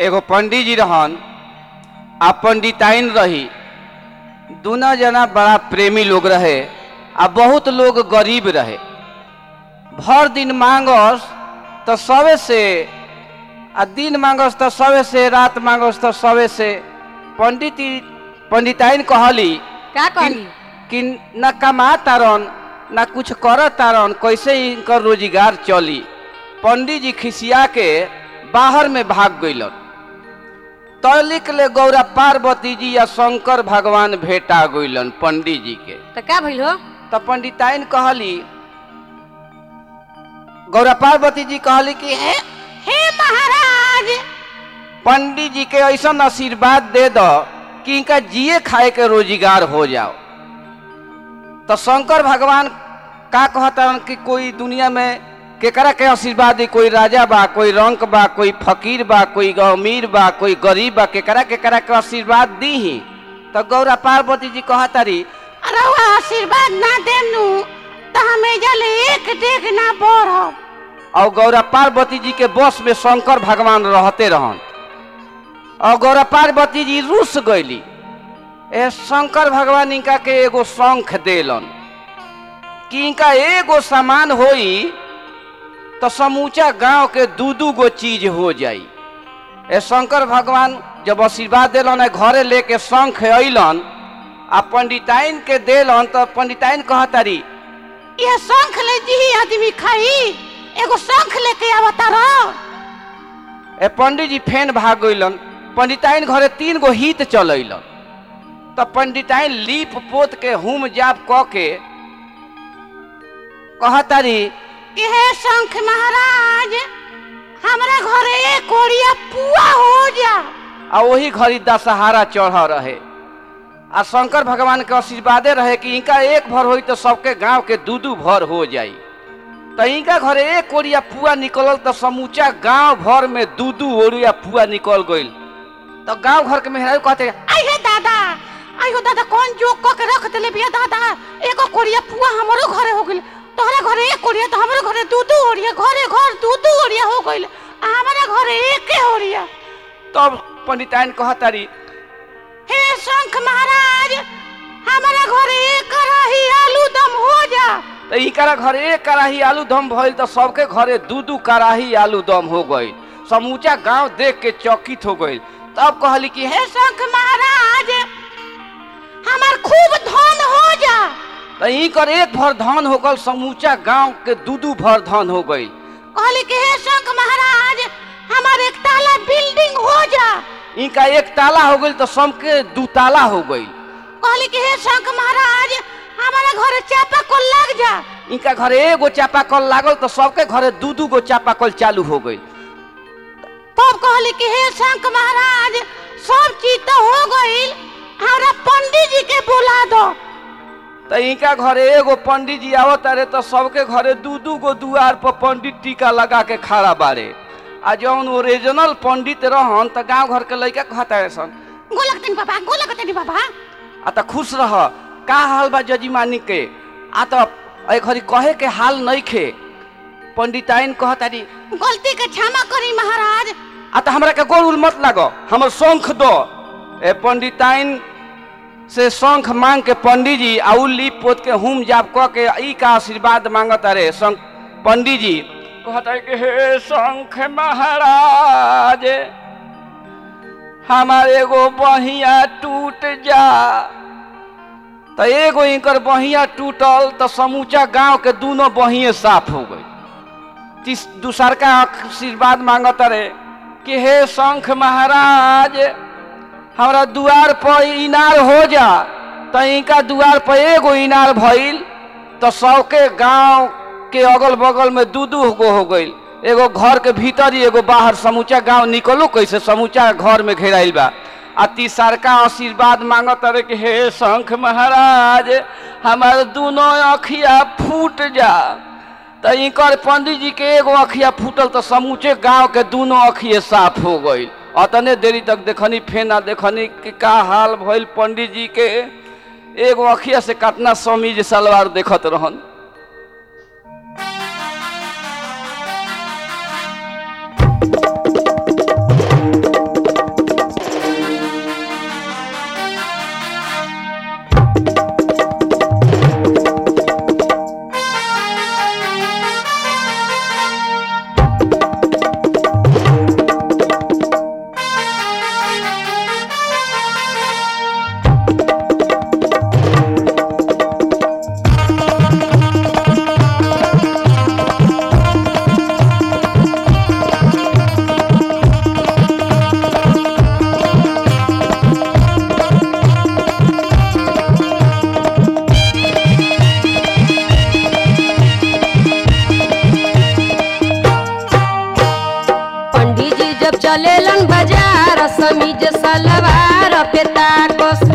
एगो पंडित जी रहन आ पंडिताइन रही दोनों जना बड़ा प्रेमी लोग रहे आ बहुत लोग गरीब रहे भर दिन मांगस तो सवे से आ दिन मांगस तो सवे से रात मांगस तो सवे से पंडित पंडिताइन कहली का कहली कि न कमा तारन न कुछ कर तारन कैसे इनकर रोजगार चली पंडित जी खिसिया के बाहर में भाग गइलन तलिक ले गौरा पार्वती जी या शंकर भगवान भेटा गइलन पंडित जी के तो का भइल हो तो पंडिताइन कहली गौरा पार्वती जी कहली कि हे हे महाराज पंडित जी के ऐसा आशीर्वाद दे दो कि इनका जिए खाए के रोजगार हो जाओ तो शंकर भगवान का कहता कि कोई दुनिया में केकरा के आशीर्वाद दी कोई राजा बा कोई रंक बा कोई फकीर बा कोई अमीर बा कोई गरीब बा केकरा केकरा के आशीर्वाद दी ही तो गौरा पार्वती जी कहतारी अरे वो आशीर्वाद ना देनु तो हमें जले एक डेग ना बढ़ब और गौरा पार्वती जी के बस में शंकर भगवान रहते रहन और गौरा पार्वती जी रुस गईली ए शंकर भगवान इनका के एगो शंख देलन कि इनका एगो सामान होई तो समूचा गांव के दू दू गो चीज हो जाई ए शंकर भगवान जब आशीर्वाद दिलन है घरे लेके शंख अइलन आ पंडिताइन के देलन तो पंडिताइन कहतारी ये शंख ले जी आदमी खाई एगो शंख लेके आवता रहो ए पंडित जी फेन भाग गइलन पंडिताइन घरे तीन गो हित चल अइलन तब पंडिताइन लीप पोत के हुम जाप क के कहतारी कि हे शंख महाराज हमरा घरे एक कोड़िया पुआ हो जा आ वही घड़ी दशहरा चढ़ रहे आ शंकर भगवान के आशीर्वादे रहे कि इनका एक भर होई तो सबके गांव के दू दू भर हो जाई तो इनका घरे एक कोरिया पुआ निकलल तो समूचा गांव भर में दू दू ओरिया पुआ निकल गइल तो गांव घर के मेहरारू कहते आई हे दादा आई हो दादा कौन जोक क के रख देले बिया दादा एगो कोड़िया पुआ हमरो घरे हो गेल तोहरा घरे एक कोड़िया तो हमरो घरे दू दू ओड़िया घरे घर दू दू ओड़िया हो गइल आ हमारा घरे एके ओड़िया तब पंडिताइन कहतारी हे शंख महाराज हमारा घरे एक रही आलू दम हो जा तो इनकरा घरे एक कड़ाही आलू दम भइल तो सबके घरे दू दू कड़ाही आलू दम हो गइल समूचा गांव देख के चकित हो गइल तब कहली कि हे हे शंख महाराज हमार खूब धन हो जा तो इनकर एक भर धान हो गल समूचा गांव के दू दू भर धान हो गइल कहली कि हे शंख महाराज हमार एक ताला बिल्डिंग हो जा इनका एक ताला हो गइल तो सबके दू ताला हो गइल कहली कि हे शंख महाराज हमारा घरे चापा को लग जा इनका घरे एगो चापाकल लागल तो सबके घरे दू दू गो चापाकल चालू हो गइल तब कहली कि हे शंख महाराज सब चीज तो हो गइल हमरा पंडित जी के बुला दो तो इनका घरे एगो पंडित जी आवत रहे तो सबके घरे दू दू गो दुआर पर पंडित टीका लगा के खड़ा बारे आ जौन ओरिजिनल पंडित रहन तो गांव घर के लड़का कहता है सन गोलक तनी बाबा गोलक तनी बाबा आ तो खुश रह का हाल बा जजीमानी के आ तो ए घड़ी कहे के हाल नहीं खे पंडिताइन कहतारी गलती के क्षमा करी महाराज आ तो हमरा के गोल उल मत लागो हमर शंख दो ए पंडिताइन से शंख मांग के पंडित जी आ उ लीप पोत के हुम जाप क के ई का आशीर्वाद मांगत रे शंख पंडित जी कहता कि हे शंख महाराज हमार एगो बहिया टूट जा तो एगो इनकर बहिया टूटल तो समूचा गांव के दोनों बहिए साफ हो गई तीस दूसर का आशीर्वाद मांगत रहे कि हे शंख महाराज हमरा दुआर पर इनार हो जा तो इनका दुआर पर एगो इनार भइल तो सबके गांव के अगल बगल में दू दू गो हो गइल एगो घर के भीतर ही एगो बाहर समूचा गांव निकलो कैसे समूचा घर में घेराइल बा आ तीसरका आशीर्वाद मांगत रहे कि हे शंख महाराज हमार दोनों अखिया फूट जा तो इनकर पंडित जी के एगो अखिया फूटल तो समूचे गांव के दोनों अखिए साफ हो गई अतने देरी तक देखनी फेना देखनी कि का हाल भइल पंडित जी के एगो अखिया से कतना समीज सलवार देखत रहन समीज सलवार पे ताकस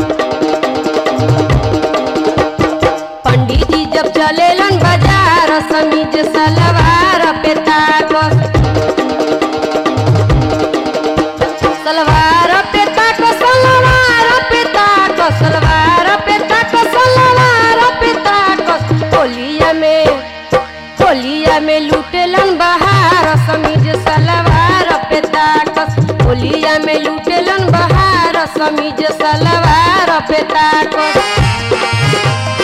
पंडित जी जब चलेलन बाजार समीज सलवार पे ताकस सलवार पे ताको सलवार पे ताको सलवार पे ताको सलवार पे ताको होलिया में होलिया में लूटेलन बहार समीज सलवार पे ताकस होलिया में लूटेलन बहार समीज सलवार पे ताकस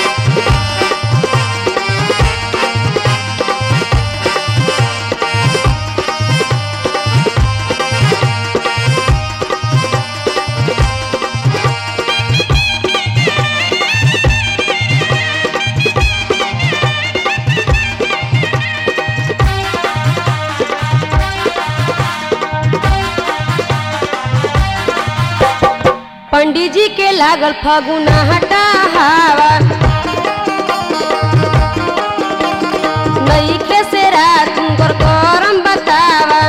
पंडित जी के लागल फगुना हटा हवा नई खे से रात तुमकर करम बतावा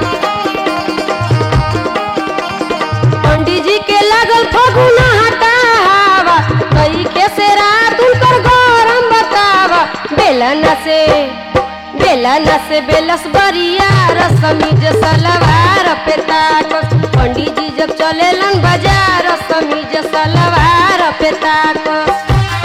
पंडित जी के लागल फगुना हटा हवा नई खे से रात तुमकर गरम बतावा बेलन से बेलन से बेलस बरिया समीज सलवार पे ताकस पंडित जी जब चलेलन बाजार समीज सलवार पे ताकस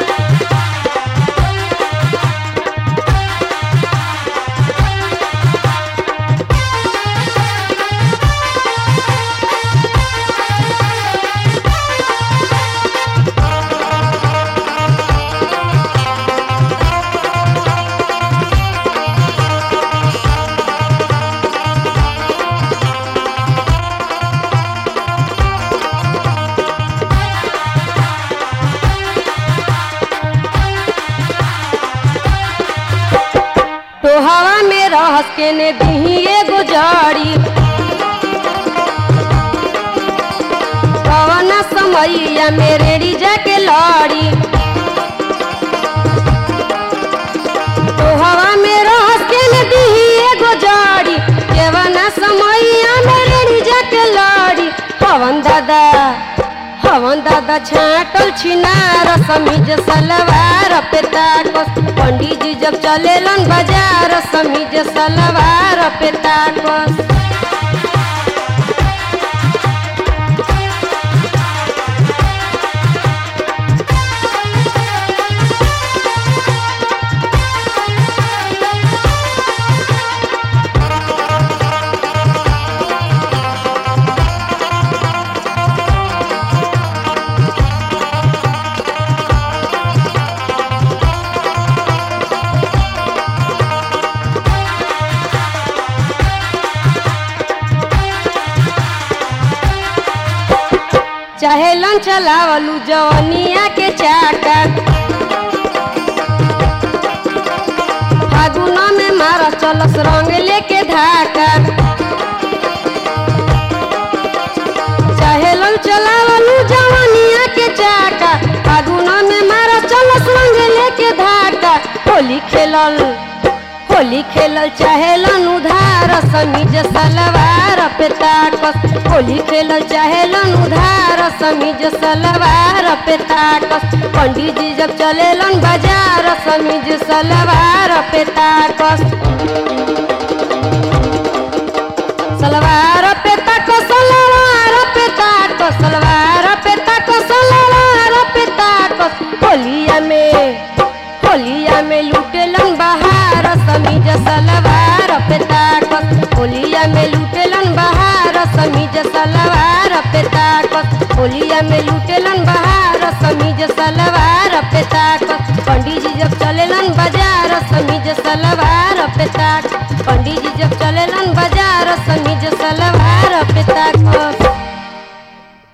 तो हवा में रहस के ने दिही एगो जड़ी कवना समैया में रेड़ी जाके लड़ी तो हवा में रहस के ने दिही एगो जड़ी केवना समैया में रेड़ी जाके लड़ी पवन दादा हवन दादा छाटल छिनार समीज सलवार पे ताकस पंडित जी जब चलेलन बाजार समीज सलवार पे ताकस चहेलन चलावलू जवनिया के चाका फागुन में मारा चलस रंग लेके धाका चहेलन चलावलू जवनिया के चाका फागुन में मारा चलस रंग लेके धाका होली खेलल होली खेलल चाहेलन उधार समीज सलवार पे ताकस होली खेलल चाहेलन उधार समीज सलवार पे ताकस पंडित जी जब चलेलन बाजार समीज सलवार पे ताकस सलवार पे ताको सलवार पे ताको सलवार पे ताको सलवार पे ताको होलिया में होलिया में लूटेलन बहार समीज सलवार पे ताकस होलिया में लूटेलन बहार समीज सलवार पे ताकस होलिया में लूटेलन बहार समीज सलवार पे ताकस पंडित जी जब चलेलन बाजार समीज सलवार पे ताक पंडित जी जब चलेलन बाजार समीज